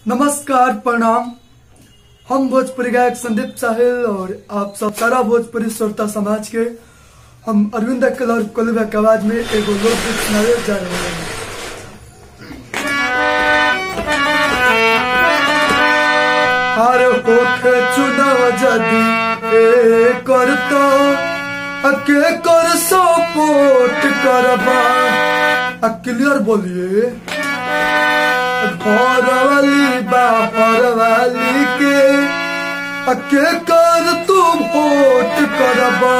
नमस्कार प्रणाम हम भोजपुरी गायक संदीप साहिल और आप सब सारा भोजपुरी श्रोता समाज के हम अरविंद अक्कल और कोलबा के आवाज में एगो लोकगीत सुनावे जा रहे हैं हर होखे चुनाव जदी ए करतो अके कर सपोर्ट करबा आ क्लियर बोलिए घर वाली बाहर वाली के अके कर तू वोट करबा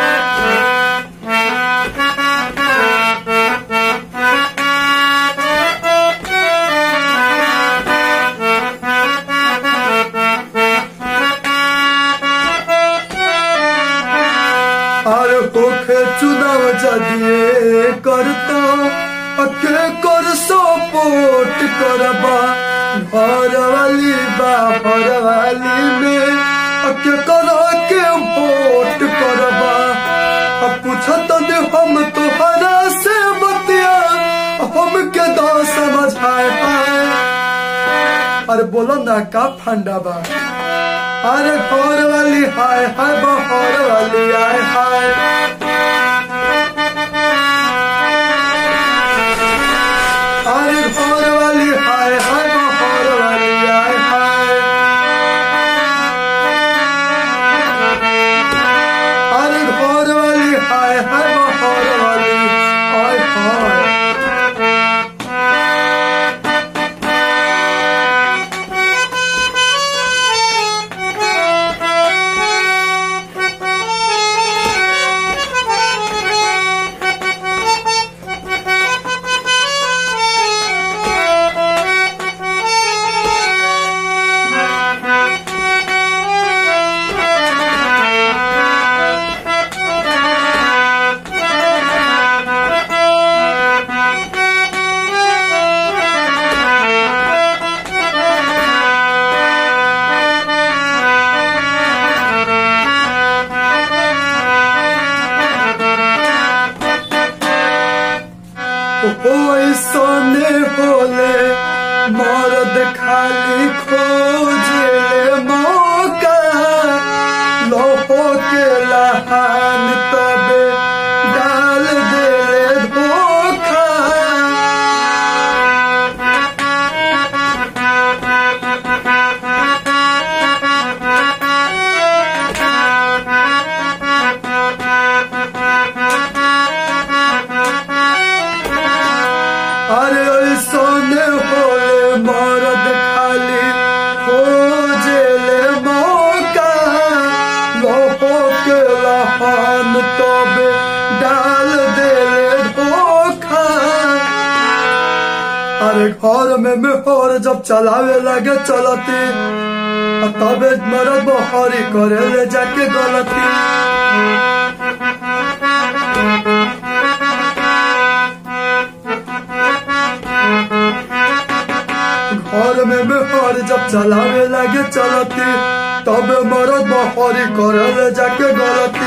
আর হোখে চুনাव যদিয়ে করতো अके कर सपोर्ट करबा घर वाली बाहर वाली में अके कर के वोट करबा अब पूछत दे हम तोहरा से बतिया हम के दा समझ आए आए अरे बोलो ना का फंडा बा अरे घर वाली हाय हाय बाहर वाली आए हाय अरे घर वाली हाय हाय बाहर वाली आए हाय अरे घर वाली हाय हाय बाहर वाली आए हाय ओइसने होले मर्द खाली खोजे मौका लोहो के लहान तबे डाल दे धोखा अरे ऐसने होले मर्द खाली खोजे ले मौका लोहो के लहान तबे डाल दे धोखा अरे घर में मेहर जब चलावे लगे चलती आ तबे मरद बहरी करे ले जाके गलती घर में मेहर जब चलावे लगे चलती तबे मरद बहरी करे ले जाके गलती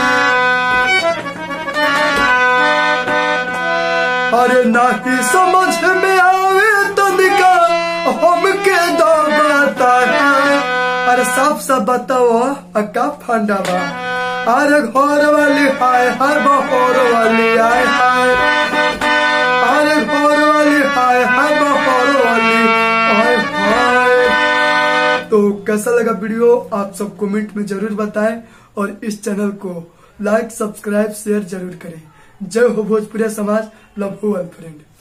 अरे नाही समझ में आवे तनिका हमके दबाता है अरे साफ साफ बताओ अका फंडा बा अरे घर वाली हाय हाय बहर वाली आय हाय अरे घर वाली हाय हाय बहर वाली आय हाय तो कैसा लगा वीडियो आप सब कमेंट में जरूर बताएं और इस चैनल को लाइक सब्सक्राइब शेयर जरूर करें जय हो भोजपुरिया समाज लव हो फ्रेंड